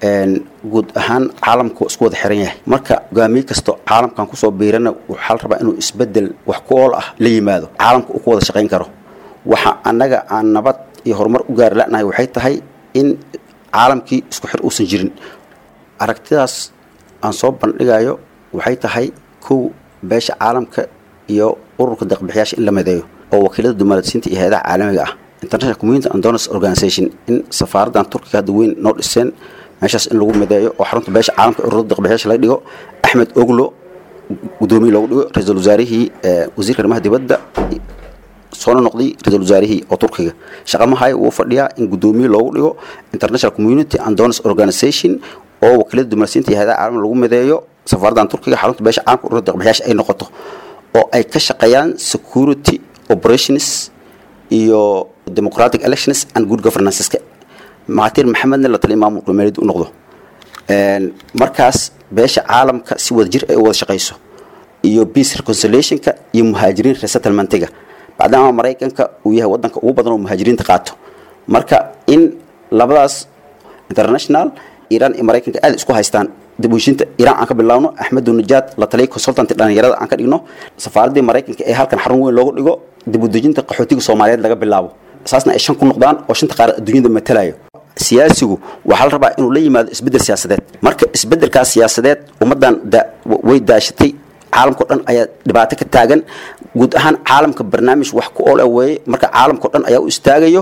guud ahaan caalamku waa isku wada xiran yahay marka hogaamiye kasto caalamkan kusoo biirana waxaa la rabaa inuu isbedel wax ku ool ah la yimaado caalamka uu ku wada shaqayn karo waxa annaga aan nabad iyo horumar u gaari la'nahay waxay tahay in caalamkii isku xir uusan jirin aragtidaas aan soo bandhigayo waxay tahay kow beesha caalamka iyo ururka deeqbixiyaasha in la madeeyo oo wakiilada dumaladsiinta iyo hay-adaha caalamiga ah international community and donors organization in safaaraddan turkiga hadda weyn noo dhiseen meeshaas in lagu madeeyo oo xarunta beesha caalamka ururada deeqbixiyaasha laga dhigo axmed oglo gudoomiye loogu dhigo ra-iisul wasaarihii wasiirka arrimaha dibadda soona noqday ra-iisul wasaarihii oo turkiga shaqamahayo wuu fadhiyaa in gudoomiye loogu dhigo international community and donors organization oo wakiilada dumaladsiinta iyo hay-adaha caalamiga lagu madeeyo safaaraddan turkiga xarunta beesha caalamka ururada deeqbixiyaasha ay noqoto oo ay ka shaqeeyaan security operations iyo democratic elections and good governanceska mahatir maxamedna la taliya maamulka meelid u noqdo markaas beesha caalamka si wada jir ay u wada shaqayso iyo peace reconciliationka iyo muhaajiriin resettlementiga bacdama maraykanka uu yahay wadanka ugu badan oo muhaajiriinta qaato marka in labadaas international iiraan iyo maraykanka aad isku haystaan dibushinta iiraan aan ka bilaabno axmedu najaad la taliya consultant dhalinyarada aan ka dhigno safaaraddii maraykanka ee halkan xarun weyn loogu dhigo dibudejinta qaxootiga soomaaliyeed laga bilaabo saasna ay shan ku noqdaan oo shanta qaar adduunyada matalayo siyaasigu waxaa la rabaa inuu la yimaado isbeddel siyaasadeed marka isbeddelkaas siyaasadeed ummaddan way daashatay caalamkao dhan ayaa dhibaato ka taagan guud ahaan caalamka barnaamij wax ku ool weeye marka caalamkao dhan ayaa u istaagayo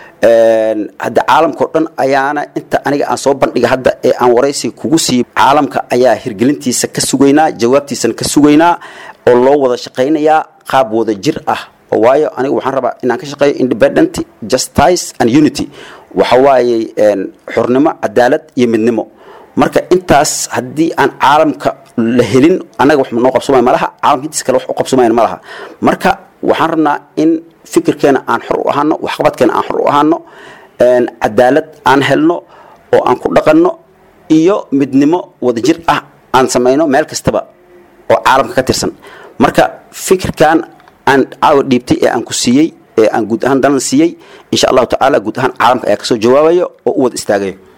hadda caalamkao dhan ayaana inta aniga aan soo bandhiga hadda ee aan waraysi kugu sii caalamka ayaa hirgelintiisa ka sugaynaa jawaabtiisana ka sugaynaa oo loo wada shaqaynayaa qaab wada jir ah oo waayo aniga waxaan rabaa inaan ka shaqeeyo independent justice and unity waxa waaye xornimo cadaalad iyo midnimo marka intaas haddii aan caalamka la helin annaga wax noo qabsomay malaha caalamka intiis kale wax u qabsomayan malaha marka waxaan rabnaa in fikirkeena aan xor u ahaano waxqabadkeena aan xor u ahaano cadaalad aan helno oo aan ku dhaqanno iyo midnimo wadajir ah aan samayno meel kastaba oo caalamka ka tirsan marka fikirkan aan caawa dhiibtay ee aan ku siiyey ee aan guud ahaan dalan siiyey insha allahu tacaala guud ahaan caalamka ayaa kasoo jawaabayo oo u wada istaagayo